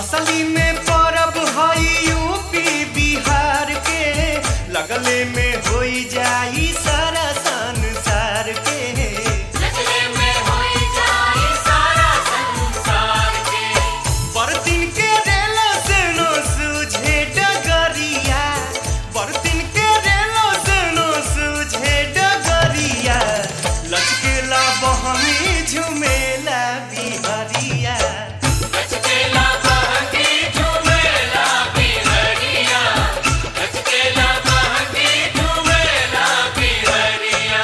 असली में परब हई यूपी बिहार के लगले में होई जाई सारा संसार के लगले में होई जाई सारा संसार के बरतिन के रेलो सेनो सूझे डगरिया बरतिन के रेलो सेनो सूझे डगरिया लचकेला बहमी झुमेला बिहरिया लचकेला बहकी झूमेला बिहरिया लचकेला बहकी झूमेला बिहरिया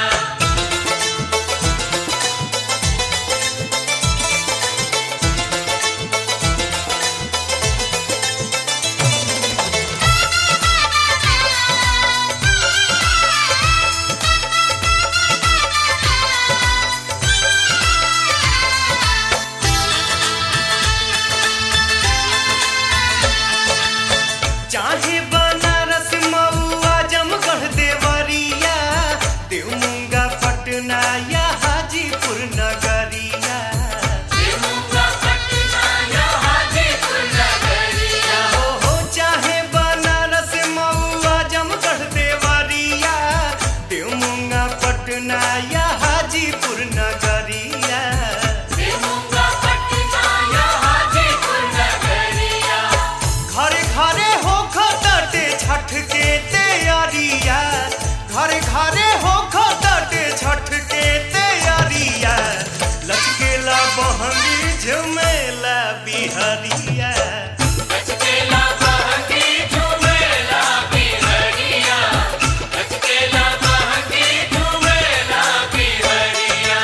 चाहे बनारस मऊआ जमगढ़ देवरिया देवमुंगा पटना या हाजीपुर नगरिया देवूंगा पटना या हाजीपुर नगरिया हो हो चाहे बनारस मऊआ जमगढ़ देवरिया देवमुंगा पटना या हाजीपुर नगरिया देवूंगा पटना या हाजीपुर नगरिया घरे घरे हो खतटे छठ के तैयारिया घरे घरे हो खतटे छठ के तैयारिया लचकेला बहनी झुमेला बिहरिया लचकेला बहकी झूमेला बिहरिया लचकेला बहकी झूमेला बिहरिया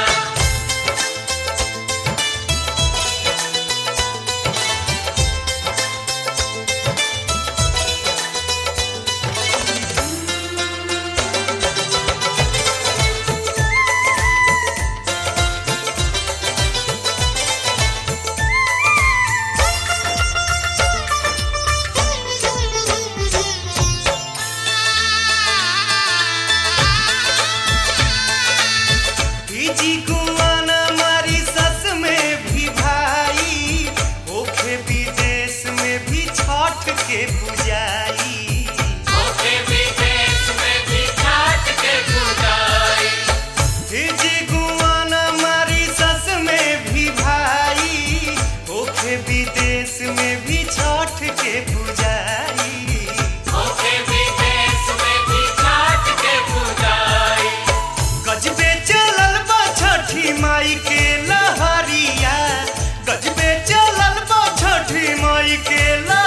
भीजी कुआना मारी सस में भी भाई ओखे विदेश में भी छठ के पुजाई ओके विदेश में भी छाट के पूजाई भीजी कुआना मारी सस में भी भाई ओखे विदेश में भी छठ के पुजाई ओके विदेश में भी छाट के पूजाई गजबे चलल बा छठी माई के लहरिया गजबे चलल बा छठी माई के लहरिया